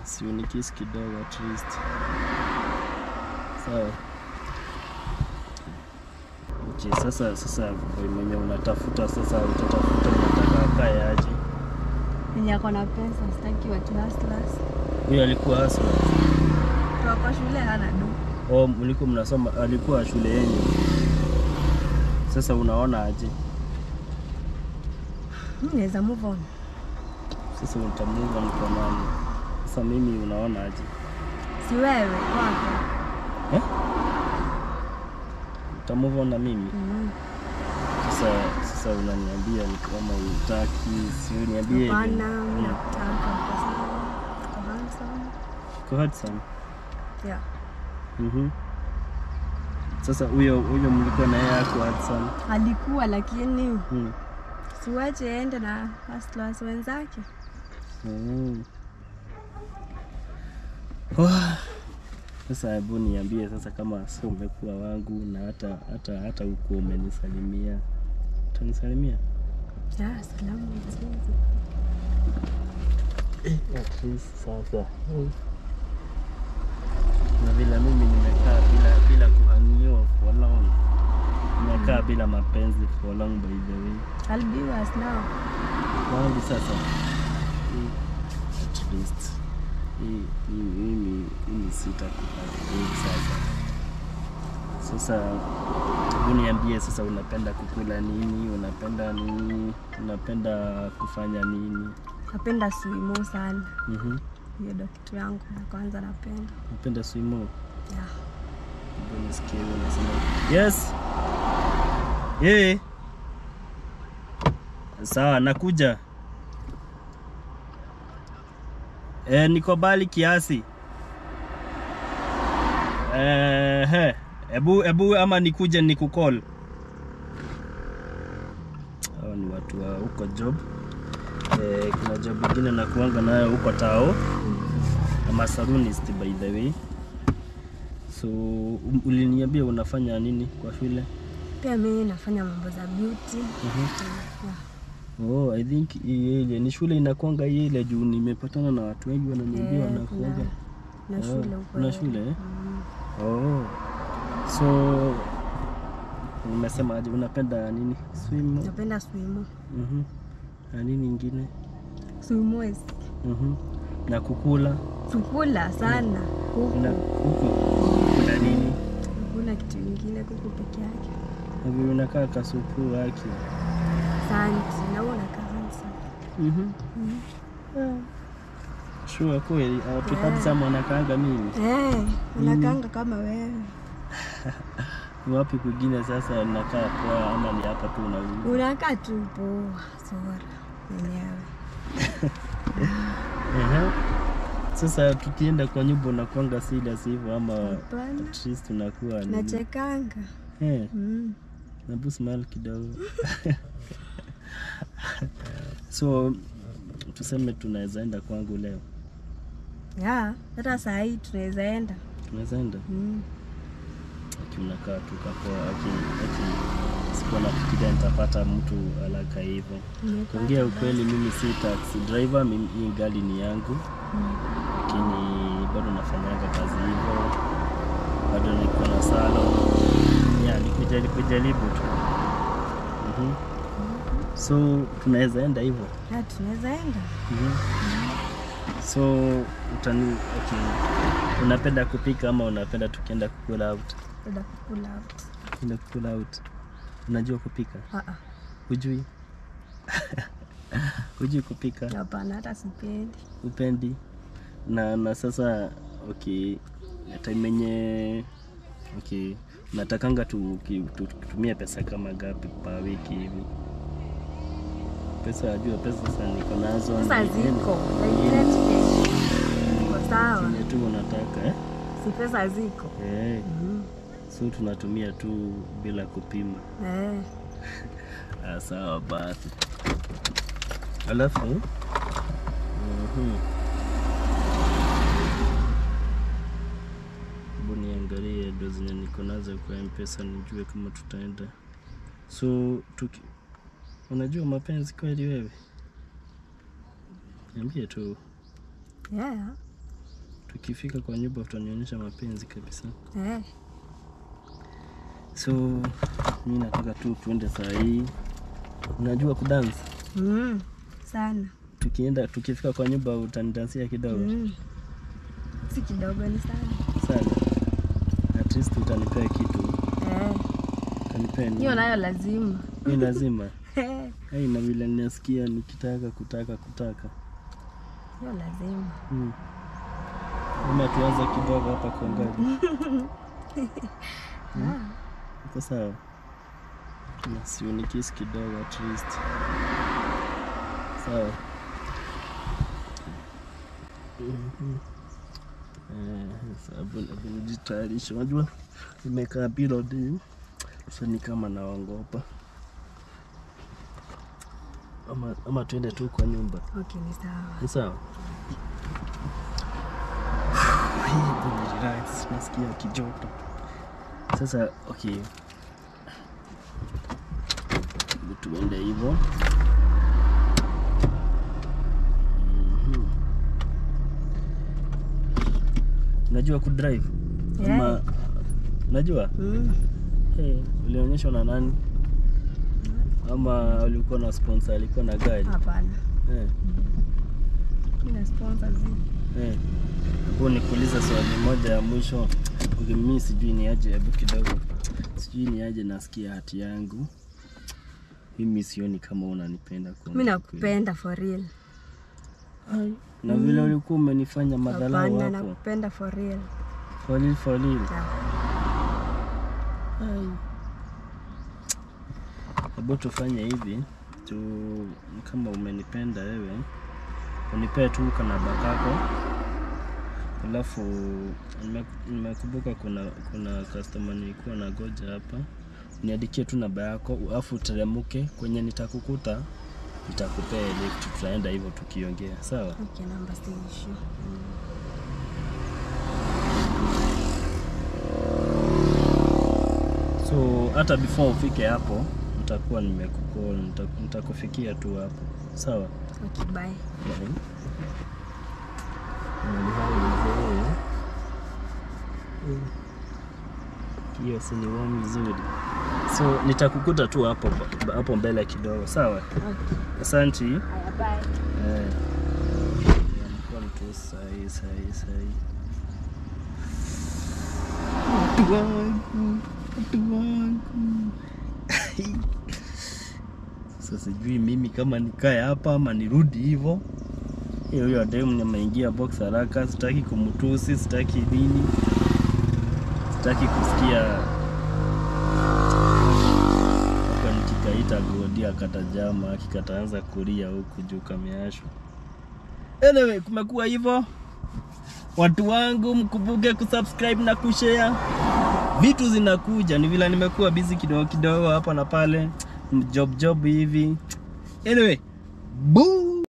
si unikisi kidogo at least. Sawa. Okay, sasa sasa boy mwenye unatafuta sasa utatafuta unataka akae aje? Mwenye ako na pesa, sitaki watu hustlers. Huyo alikuwa hasa Kwa kwa shule hana do. oh, mlikuwa mnasoma, alikuwa shule yenyu. Sasa unaona aje? Mimi naweza move on. Sasa utamuva mko nani? Sasa mimi unaona aje? Si wewe wako. Eh? Utamuva na mimi? Mm. Sasa sasa unaniambia ni kama utaki, si uniambie. Hapana, hivi. mimi nakutaka kwa sababu uko handsome. Uko handsome. Yeah. Mhm. Sasa huyo huyo mlikuwa na yeye ako handsome. Alikuwa lakini Hmm. siwache aende na hustlers wenzake. Mm. Wah. Sasa hebu niambie sasa kama sasa umekuwa wangu na hata hata hata huko umenisalimia. Utanisalimia? Yeah, salamu mzizi. At least sasa. Na vile mimi nimekaa bila bila kuhangiwa for long. Nimekaa bila mapenzi for long by the way. I'll be yours now. wangu sasa hii, at least hii hii- mimi mimi sitakubali sasa sasa hebu niambie sasa unapenda kukula nini unapenda nini unapenda kufanya nini Napenda swimo sana. Mhm. Hiyo ndo kitu yangu ya kwanza napenda. unapenda swimo Yeah. Hebu nisikie wewe unasema yes yeah. sawa nakuja e, niko bali kiasi Ehe, ebu ebu ama nikuje nikukol hao ni watu wa huko job e, kuna job ingine nakuanga nayo huko tao ama salonist by the way so um, uliniambia unafanya nini kwa shule Pia mimi nafanya mambo za beauty. Yeah. oh, I think hii ile ni shule inakwanga hii ile juu nimepatana na watu wengi wananiambia Eh, wanakuanga kuna- na Oh, shule huko. kuna eh. shule, eh? Mm. oh. so nimesema aje unapenda nini swim Napenda swimo. mhm na nini ingine Swimo is mhm na kukula kukula sana. Kuku. na kuku kuna nini Hakuna kitu ingine, kuku peke yake. na vile unakaa kasupu wake Asante. Na wewe unakaa handsome. mhm Mm. sure kweli watu Yeah. handsome wanakaanga mimi Eh, unakaanga kama wewe. Ni wapi kwingine sasa nakaa poa ama ni hapa tu na Unakaa tu poa, sora mwenyewe. Ehe. Sasa tukienda kwa nyumba unakuanga serious hivyo ama Hapana. at least unakuwa ni Nachekanga. eh, Mm. nabu smile kidogo. so tuseme tunaweza enda kwangu leo, Yeah, hata saa hii tunaweza enda. tunaweza enda Mm. aki unakaa tu kapoa, aki aki sikuwa nafikiria nitapata mtu alaka hivyo. Nimepata Kuongea basi. ukweli, mimi si taxi driver, mimi hii gari ni yangu Mm. lakini bado nafanyanga kazi hivyo, bado niko na salon ya nikuja nikujaribu tu Mhm. so tunaweza enda hivyo Yeah, tunaweza enda. Mhm. so utani okay. unapenda kupika ama unapenda tukienda kukula out Enda kukula out. tukienda kukula out unajua kupika Ah, ah. hujui hujui kupika Hapana, hata sipendi. upendi na na sasa okay time yenye okay natakanga tu, ki- tu, tutumie pesa kama gapi pa wiki hivi pesa ajua pesa sasa niko nazo Sasa ni- ziko. ni- Like 30K. Iko sawa. chenye tu unataka eh? Si pesa ziko. Eh, Mm. so tunatumia tu bila kupima Eh. Ah, sawa basi alafu mhm. hebu niangalie ndo zenye niko nazo kwa mpesa nijue kama tutaenda so tuki... unajua mapenzi kweli wewe niambie tu Yeah. ukifika kwa nyumba utanionyesha mapenzi kabisa. Eh. So mi nataka tu tuende saa hii. Unajua kudance? Mm. Sana. Tukienda tukifika kwa nyumba utanidansia kidogo Mm. Si kidogo ni sana. sana. At least utanipea kitu. Eh. Utanipea nini? Hiyo nayo lazima. Ni lazima. Eh. Hai, na vile ninasikia nikitaka kutaka kutaka. Hiyo lazima. Hmm. Ama tuanze kidogo hapa kuangalia. Ah. Iko sawa? Na si unikisi kidogo at least. Sawa. Mhm. Eh, sababu hebu nijitayarishe. Unajua nimekaa period so ni kama naongopa. Ama, ama tuende tu kwa nyumba. Okay, ni sawa. Ni sawa? Hebu ni relax, nasikia kijoto. Sasa okay, Hebu tuende hivyo. Mhm. Unajua kudrive ama Yeah. unajua Mm. hey, ulionyeshwa na nani ama ulikuwa na sponsor alikuwa na gari Hapana. eh. Mimi na sponsor zi. Eh, hapo nikuuliza swali moja ya mwisho. Okay, mimi sijui ni aje, hebu kidogo, sijui ni aje, nasikia hati yangu mimi sioni kama unanipenda kuongea Mimi kweli. nakupenda for real. Ai, na vile ulikuwa umenifanya madharau Hapana, hapo nakupenda for real. for real, for real. Yeah. Ai. Hebu tufanye hivi tu, kama umenipenda wewe unipee tu kanaba kako, alafu nime- nimekumbuka kuna kuna customer nilikuwa na goja hapa, niandikie tu namba yako, alafu uteremke kwenye nitakukuta, nitakupea lift, tutaenda hivyo tukiongea, sawa? Okay, namba si issue. So hata before ufike hapo nitakuwa nimekucall, nita- nitakufikia tu hapo, sawa? Okay, bye. Bye. Mahali hapa ni mzuri. Mm. Hiyo si ni warm vizuri. So nitakukuta tu hapo hapo mbele kidogo, sawa? Okay. Asanti. Haya, bye. Eh. Nilikuwa mtu sahi sahi sahi. Watu wangu, watu wangu. Sasa sijui mimi kama nikae hapa ama nirudi hivyo. Hiyo hiyo demu nimeingia box haraka, sitaki kumtusi, sitaki nini, sitaki kusikia hapa nikikaita godi akatajama akikataanza kulia huku juu kameashwa. Anyway, kumekuwa hivyo. Watu wangu mkumbuke kusubscribe na kushare. Vitu zinakuja, ni vile nimekuwa busy kidogo kidogo hapa na pale, job job hivi. Anyway, boo